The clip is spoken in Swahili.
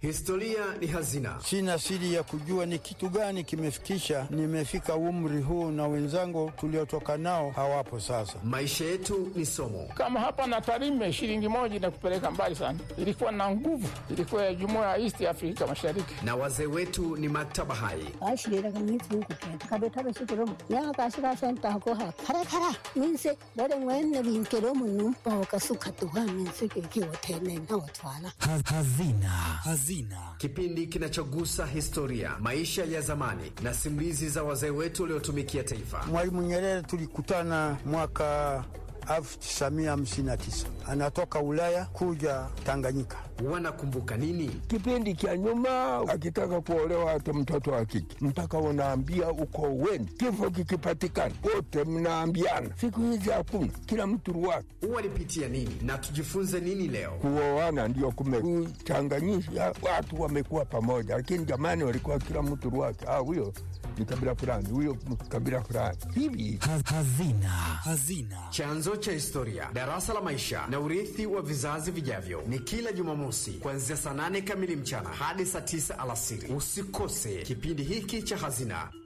Historia ni hazina. Sina siri ya kujua ni kitu gani kimefikisha nimefika umri huu, na wenzangu tuliotoka nao hawapo sasa. Maisha yetu ni somo. Kama hapa na Tarime, shilingi moja inakupeleka mbali sana. Ilikuwa na nguvu, ilikuwa ya jumuiya ya East Afrika Mashariki, na wazee wetu ni maktaba hai. Hazina. Hazina, kipindi kinachogusa historia, maisha ya zamani na simulizi za wazee wetu waliotumikia taifa. Mwalimu Nyerere tulikutana mwaka 1959 anatoka Ulaya kuja Tanganyika. Wanakumbuka nini kipindi cha nyuma? Akitaka kuolewa hata mtoto wa kike mpaka unaambia uko weni, kifo kikipatikana wote mnaambiana. Siku hizi hakuna, kila mtu ruwake. Walipitia nini na tujifunze nini leo? Kuoana ndio kumechanganyisha watu, wamekuwa pamoja, lakini jamani, walikuwa kila mtu ruwake. Ah, huyo ni kabila fulani, huyo kabila fulani hivi. Hazina. Hazina, chanzo cha historia, darasa la maisha na urithi wa vizazi vijavyo, ni kila Jumamosi kuanzia saa nane kamili mchana hadi saa tisa alasiri. Usikose kipindi hiki cha Hazina.